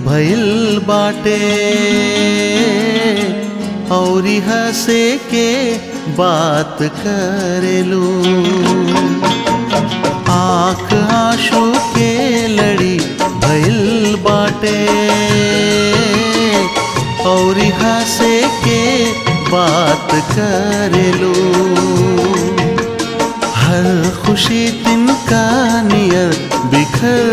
भइल बाटे औरी हंसे के बात करेलू आंख आंसू के लड़ी भइल बाटे औरी हंसे के बात करेलू हर खुशी तिनका नियर बिखर